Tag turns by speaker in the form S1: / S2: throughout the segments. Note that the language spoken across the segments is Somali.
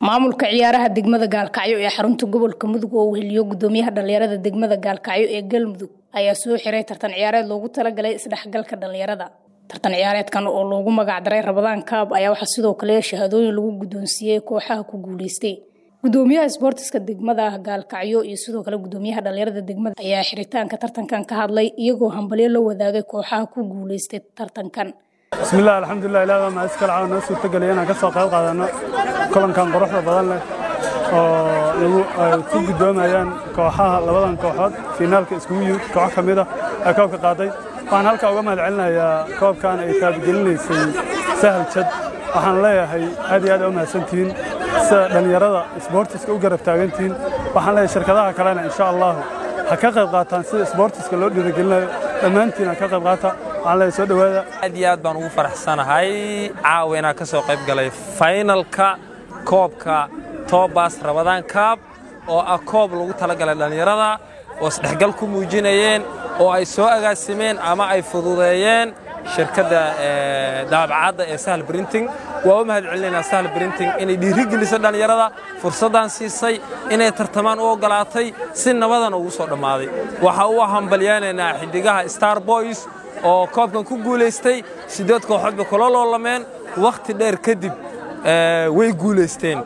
S1: maamulka ciyaaraha degmada gaalkacyo ee xarunta gobolka mudug oo weheliyo gudoomiyaha dhalinyarada degmada gaalkacyo ee galmudug ayaa soo xiray tartan ciyaareed loogu talagalay isdhexgalka dhalinyarada tartan ciyaareedkan oo loogu magacdaray rabadaan kaab ayaa waxaa sidoo kale shahaadooyin lagu guddoonsiiyey kooxaha ku guuleystay gudoomiyaha isboortiska degmada gaalkacyo iyo sidoo kale gudoomiyaha dhalinyarada degmada ayaa xiritaanka tartankan ka hadlay iyagoo hambalyo la wadaagay kooxaha ku guuleystay tartankan
S2: bismillaah alxamdulilah ilaah baa mahadis kale caawa noo suurtageliyay inaan ka soo qayb qaadano kulankan quruxda badan leh oo lagu ay ku guddoomayaan kooxaha labadan kooxood fiinaalka iskugu yimid koox ka mid ah ee koobka qaaday waxaan halkaa uga mahad celinayaa koobkan ay taabgelinaysay sahal jad waxaan leeyahay aad iyo aad u mahadsantihiin sida dhallinyarada isboortiska u garab taagantihiin waxaan leeyahay shirkadaha kalena insha allahu ha ka qayb qaataan sida isboortiska loo dhiirigelinayo dhammaantiin ha ka qayb qaata waxaan leeyahay soo dhowaada
S3: aad iyo aad baan ugu faraxsanahay caawa inaan ka soo qayb galay faynalka koobka tobas rabadaan kaab oo ah koob lagu talagalay dhallinyarada oo isdhexgal ku muujinayeen oo ay soo agaasimeen ama ay fududeeyeen shirkadda daabacadda ee sahal brinting waa u mahad celinaynaa sahal brinting inay dhiirigeliso dhallinyarada fursaddan siisay inay tartamaan u oggolaatay si nabadan ugu soo dhammaaday waxa u hambalyaynaynaa xiddigaha star boys oo koobkan ku guulaystay siddeed kooxood bay kula loolameen wakhti dheer kadib way guulaysteen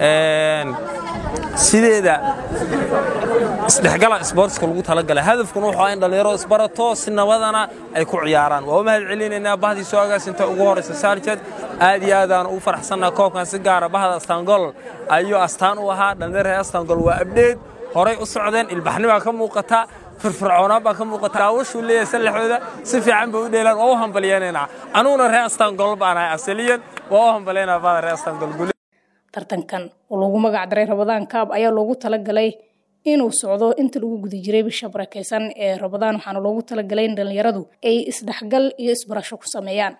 S3: sideeda isdhexgala isboortiska lagu talagalay hadafkuna wuxuu ah in dhallinyaro isbarato si nabadana ay ku ciyaaraan waa u mahad celinaynaa bahdii soo agaasinta ugu horaysa saarjad aad iyo aadaan ugu faraxsannaha koobkan si gaara bahda astangol ayuu astaan u ahaa dhallinyaro reer astangol waa abdheed horay u socdeen ilbaxnibaa ka muuqata firfircoonaan baa ka muuqata daawashuu leeyahay sallaxooda si fiican bay u dheelaan waa u hambalyaynaynaa anuguna reer astangol baan ahay asaliyan waa u hambalyaynaa bahda reer astangol
S1: tartankan oo loogu magacdaray rabadaan kaab ayaa loogu talagalay inuu socdo inta lagu guda jiray bisha barakeysan ee rabadaan waxaana loogu talagalay in dhallinyaradu ay isdhexgal iyo isbarasho ku sameeyaan